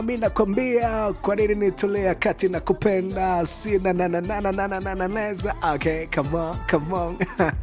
mi nakwambia kwa nini nitolea kati na kupenda sina nanananananananeza okay come on come on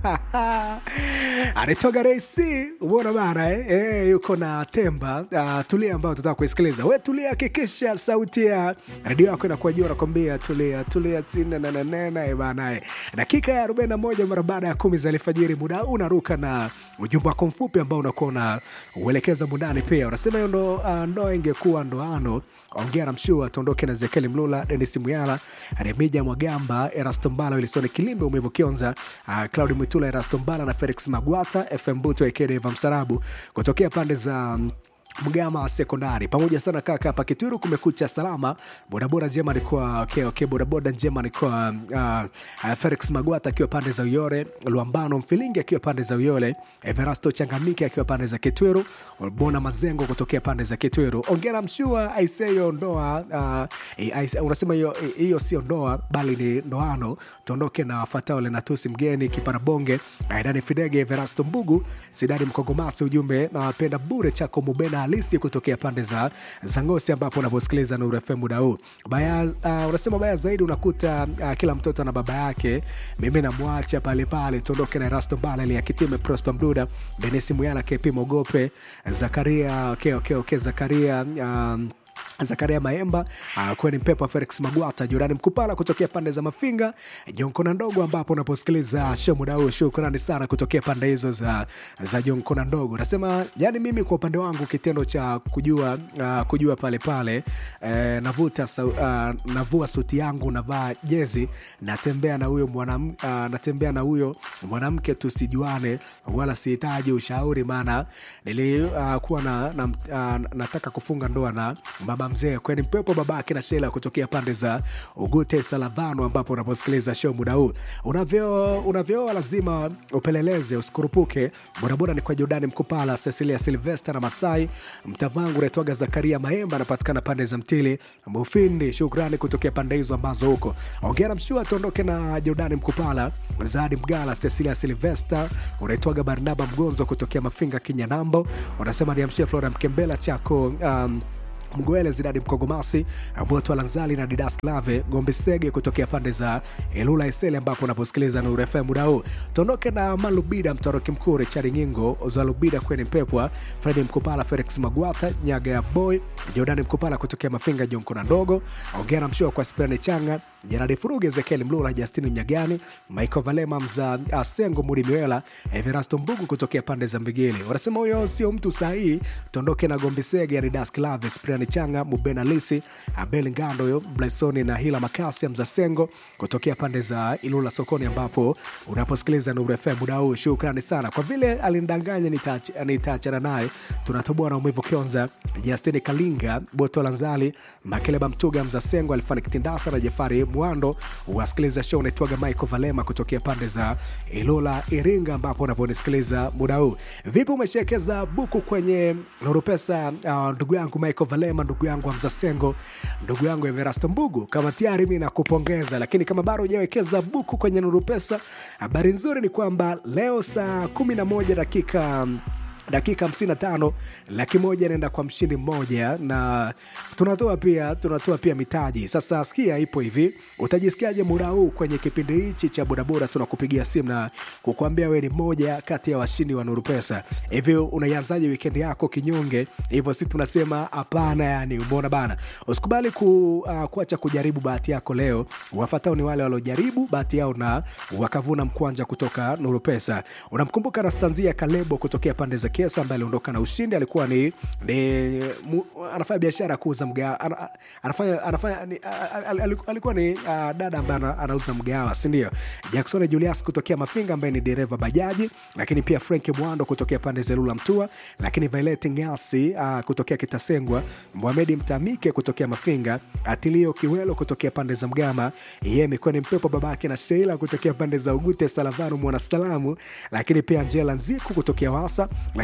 anatoka reisi umeona bana eh? Eh, yuko na temba uh, tulia ambayo tutaka kuisikiliza we tulia hakikisha sauti ya redio yako inakuwa juu nakwambia tulia tulia sinanananana bana eh. dakika ya 41 mara baada ya kumi za alfajiri muda huu unaruka na ujumbe wako mfupi ambao unakuwa una uelekeza mundani pia unasema hiyo ndo uh, ndoa ingekuwa ndoano ongea na mshua tuondoke na zekeli mlula denis muyala remija mwagamba erasto mbala wilisoni kilimbe umevu kionza uh, claudi mwitula erasto mbala na felix magwata fm buto ekedeva msarabu kutokea pande za um, mgama wa sekondari pamoja sana kaka hapa kituru kumekucha salama bodaboda njema alikuwa okay, okay, bodaboda njema alikuwa uh, uh, felix magwata akiwa pande za uyore luambano mfilingi akiwa pande za uyole everasto changamike akiwa pande za kitwiru bona mazengo kutokea pande za kitwiru ongera mshua aiseyo ndoa uh, aise, unasema hiyo hiyo sio ndoa bali ni ndoano tuondoke na wafatao lenatusi mgeni kiparabonge aidani fidege everasto mbugu sidani mkongomasi ujumbe nawapenda bure chako mubena halisi kutokea pande za za ngosi ambapo unaposikiliza Nuru FM muda huu baya uh, unasema baya zaidi unakuta uh, kila mtoto na baba yake mimi namwacha pale pale tuondoke na Rasto Bala ya Kitime Prosper Mduda Dennis Muyala KP Mogope Zakaria okay, okay, okay, Zakaria um, zakaria maemba uh, kweni mpepa felix magwata jurani mkupala kutokea pande za mafinga jonkona ndogo ambapo unaposikiliza show muda huu shukrani sana kutokea pande hizo za, za jonkona ndogo nasema yani mimi kwa upande wangu kitendo cha kujua uh, kujua pale pale eh, navuta uh, navua suti yangu navaa jezi natembea na huyo mwanam, uh, natembea na huyo mwanamke tusijuane wala sihitaji ushauri maana nilikuwa uh, na, na, uh, nataka kufunga ndoa na baba mzee kweni mpepo babake na shela kutokea pande za ugute salavano ambapo unaposikiliza show muda huu unavyo unavyooa lazima upeleleze usikurupuke bodaboda ni kwa jordani mkupala cecilia silvester na masai mtavangu unaitwaga zakaria maemba anapatikana pande za mtili mufindi shukrani kutokea pande hizo ambazo huko ongera mshua tuondoke na jordani mkupala zadi mgala cecilia silvester unaitwaga barnaba mgonzo kutokea mafinga kinyanambo unasema niamshie flora mkembela chako um, mgoele zidadi mkogomasi boto lanzali na didas klave gombe sege kutokea pande za elula isele ambapo unaposikiliza nuru fm muda huu tuondoke na malubida mtoroki mkuu richard nyingo zalubida kweni mpepwa fredi mkupala felix magwata nyaga ya boy jordani mkupala kutokea mafinga jonkona ndogo ongea na mshua kwa spirani changa jeradi furuge ezekieli mlula justini mnyagani michael valema mza asengo mudi miwela everasto mbugu kutokea pande za mbigili wanasema huyo sio mtu sahii tuondoke na gombe sege ridas klave Brian Changa, Mubena Lisi, Abel Ngando, Blaisoni na Hila Makasi Mzasengo kutokea pande za Ilula sokoni, ambapo unaposikiliza Nuru FM muda huu. Shukrani sana kwa vile alinidanganya, nitaachana naye. Tunatoboa na umivu Kionza, Justini Kalinga, Boto Lanzali, Makeleba Mtuga, Mzasengo, Alfani Kitindasa na Jafari Mwando. Wasikiliza show unaitwaga Michael Valema kutokea pande za Ilula Iringa, ambapo unaponisikiliza muda huu. Vipi, umeshekeza buku kwenye Nuru Pesa? Uh, ndugu yangu Michael Valema, ndugu yangu Hamza Sengo, ndugu yangu Everasto Mbugu, kama tayari mi nakupongeza, lakini kama bado hujawekeza buku kwenye Nuru Pesa, habari nzuri ni kwamba leo saa kumi na moja dakika dakika 55 laki moja inaenda kwa mshindi mmoja na tunatoa pia tunatoa pia mitaji sasa sikia ipo hivi utajisikiaje muda huu kwenye kipindi hichi cha bodaboda tunakupigia simu na kukuambia wewe ni mmoja kati ya washindi wa nuru pesa hivyo unaianzaje wikendi yako kinyonge hivyo si tunasema hapana yani umeona bana usikubali ku, uh, kuacha kujaribu bahati yako leo wafatao ni wale waliojaribu bahati yao na wakavuna mkwanja kutoka nuru pesa unamkumbuka nastanzia kalebo kutokea pande za Kesa ambaye aliondoka na ushindi. Alikuwa ni, ni mu, anafanya biashara ya kuuza mgawa, ana- anafanya, anafanya ni, a- a- a- alikuwa ni uh, dada ambaye ana- anauza mgawa, si ndio? Jackson Julius kutokea Mafinga ambaye ni dereva bajaji, lakini pia Frank Mwando kutokea pande za Lula Mtua, lakini Violet Ngasi uh, kutokea Kitasengwa, Mohamed Mtamike kutokea Mafinga, Atilio Kiwelo kutokea pande za Mgama, yeye Mikoni Mpepo babake na Sheila kutokea pande za Ugute Salavanu Mwanasalamu, lakini pia Angela Nziku kutokea Wasa, lakini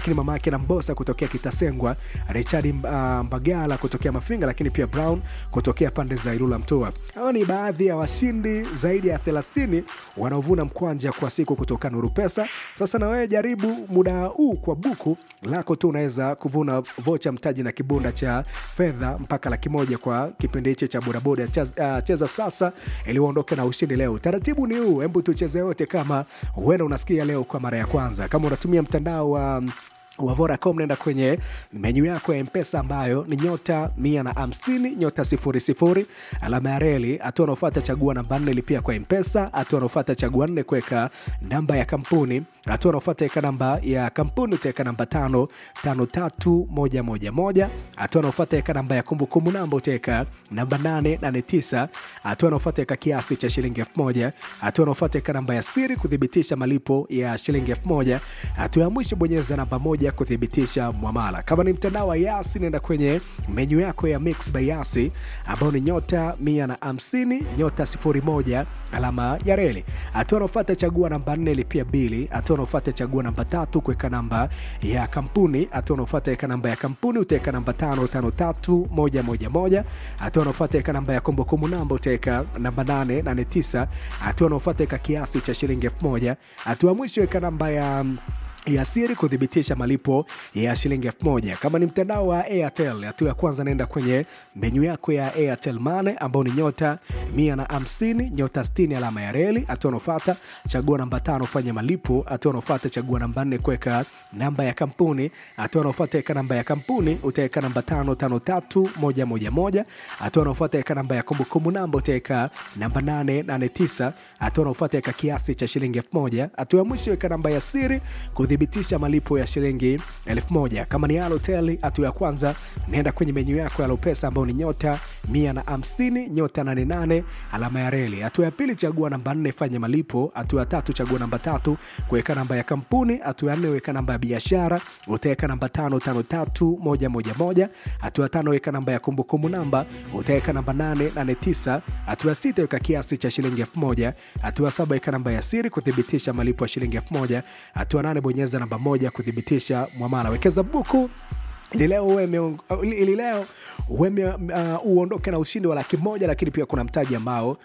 lakini mama yake na Mbosa kutokea Kitasengwa, Richard uh, Mbagala kutokea Mafinga, lakini pia Brown kutokea pande za Ilula Mtoa. Hawa ni baadhi ya washindi zaidi ya 30 wanaovuna mkwanja kwa siku kutoka Nuru Pesa. Sasa na wewe jaribu muda huu kwa buku lako tu unaweza kuvuna vocha mtaji na kibunda cha fedha mpaka laki moja kwa kipindi hichi cha bodaboda. Cheza, uh, cheza sasa ili uondoke na ushindi leo. Taratibu ni huu, hebu tucheze wote kama huenda unasikia leo kwa mara ya kwanza. Kama unatumia mtandao wa um, wa Vodacom nenda kwenye menyu yako ya Mpesa ambayo ni nyota mia na hamsini nyota sifuri sifuri alama ya reli. Hatua unaofuata chagua namba nne lipia kwa Mpesa. Hatua unaofuata chagua nne kuweka namba ya kampuni. Hatua unaofuata weka namba ya kampuni utaweka namba tano tano tatu moja moja moja. Hatua unaofuata weka namba ya kumbukumbu namba utaweka namba nane nane tisa. Hatua unaofuata weka kiasi cha shilingi elfu moja. Hatua unaofuata weka namba ya siri kuthibitisha malipo ya shilingi elfu moja. Hatua ya mwisho bonyeza namba moja kuthibitisha mwamala. Kama ni mtandao wa Yasi, nenda kwenye menyu yako ya Mix by Yasi ambao ni nyota mia na hamsini nyota sifuri moja alama ya reli. Hatua unaofuata chagua namba nne lipia bili. Hatua unaofuata chagua namba tatu kuweka namba ya kampuni. Hatua unaofuata weka namba ya kampuni utaweka namba tano tano tatu moja moja moja. Hatua unaofuata weka namba ya kumbukumbu namba utaweka namba nane nane tisa. Hatua unaofuata weka kiasi cha shilingi elfu moja. Hatua mwisho weka namba ya ya siri kuthibitisha malipo ya shilingi elfu moja. Kama ni mtandao wa Airtel, hatua ya kwanza naenda kwenye menyu yako ya Airtel Money ambao ni nyota mia na hamsini nyota sitini alama ya reli. Hatua unaofuata chagua namba tano fanya malipo. Hatua unaofuata chagua namba nne kuweka namba ya kampuni. Hatua unaofuata weka namba ya kampuni utaweka namba tano tano tatu moja moja moja. Hatua unaofuata weka namba ya kumbukumbu namba utaweka namba nane nane tisa. Hatua unaofuata weka kiasi cha shilingi elfu moja. Hatua ya mwisho weka namba ya siri kuthibitisha malipo ya shilingi elfu moja. Kama ni Halotel, hatua ya kwanza naenda kwenye menyu yako ya Lopesa ambao ni nyota mia na hamsini nyota nane nane alama ya reli. Hatua ya pili chagua namba nne fanya malipo. Hatua ya tatu chagua namba tatu kuweka namba ya kampuni. Hatua ya nne weka namba ya biashara, utaweka namba tano tano tatu moja moja moja. Hatua ya tano weka namba ya kumbukumbu namba, utaweka namba nane nane tisa. Hatua ya sita weka kiasi cha shilingi elfu moja. Hatua ya saba weka namba ya siri kuthibitisha malipo ya shilingi elfu moja. Hatua nane bonyeza namba moja kuthibitisha mwamala. Wekeza buku ili leo uwe ili leo uwe uh, uondoke na ushindi wa laki moja, lakini pia kuna mtaji ambao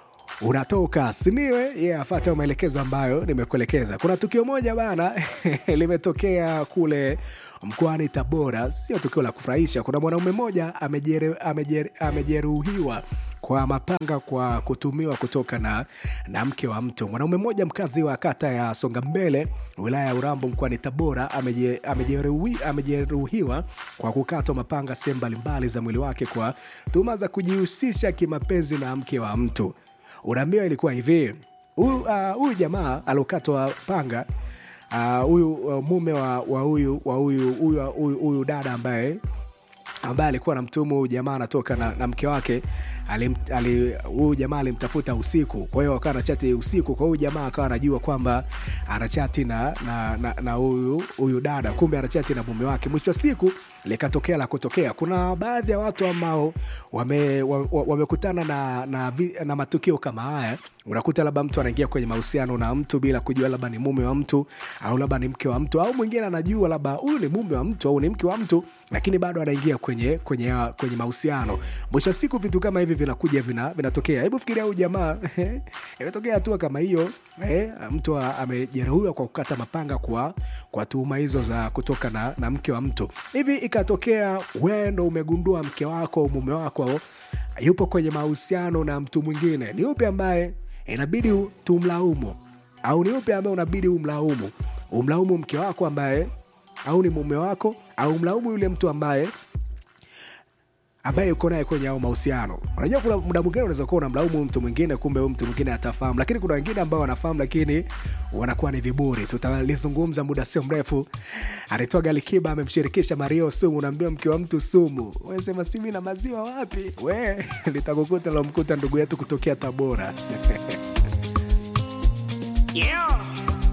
unatoka siniwe ye yeah, afata maelekezo ambayo nimekuelekeza. Kuna tukio moja bana limetokea kule mkoani Tabora, sio tukio la kufurahisha. Kuna mwanaume mmoja amejeruhiwa kwa mapanga kwa kutumiwa kutoka na, na mke wa mtu. Mwanaume mmoja mkazi wa kata ya Songa Mbele wilaya ya Urambo mkoani Tabora amejeruhiwa amejeruhiwa kwa kukatwa mapanga sehemu mbalimbali za mwili wake kwa tuhuma za kujihusisha kimapenzi na mke wa mtu. Unaambiwa ilikuwa hivi, huyu uh, jamaa aliokatwa panga huyu uh, uh, mume wa huyu wa huyu dada ambaye ambaye alikuwa anamtumu huyu jamaa anatoka na, na mke wake huyu jamaa alimtafuta usiku, kwa hiyo akawa anachati usiku. Kwa huyu jamaa akawa anajua kwamba anachati na na huyu huyu dada, kumbe anachati na mume wake. Mwisho wa siku likatokea la kutokea. Kuna baadhi ya watu ambao wamekutana wame na, na, na matukio kama haya. Unakuta labda mtu anaingia kwenye mahusiano na mtu bila kujua labda ni mume wa mtu au labda ni mke wa mtu, au mwingine anajua labda huyu ni mume wa mtu au ni mke wa mtu, lakini bado anaingia kwenye kwenye kwenye mahusiano. Mwisho wa siku vitu kama hivi vinakuja vina, vinatokea. Hebu fikiria huyu jamaa imetokea hatua kama hiyo eh, mtu amejeruhiwa kwa kukata mapanga kwa kwa tuhuma hizo za kutoka na, na mke wa mtu. Hivi ikatokea wewe ndo umegundua mke wako mume wako yupo kwenye mahusiano na mtu mwingine, ni upi ambaye inabidi tumlaumu au ni upi ambaye unabidi umlaumu? Umlaumu mke wako ambaye au ni mume wako, au mlaumu yule mtu ambaye ambaye uko naye kwenye ao mahusiano. Unajua, kuna muda mwingine unaweza kuwa unamlaumu mtu mwingine, kumbe huyu mtu mwingine atafahamu, lakini kuna wengine ambao wanafahamu, lakini wanakuwa ni viburi. Tutalizungumza muda sio mrefu. Anaitwa Galikiba, amemshirikisha Mario Sumu. Unaambia mke wa mtu sumu, wewe sema simi na maziwa wapi? We litakukuta lomkuta ndugu yetu kutokea Tabora. yeah.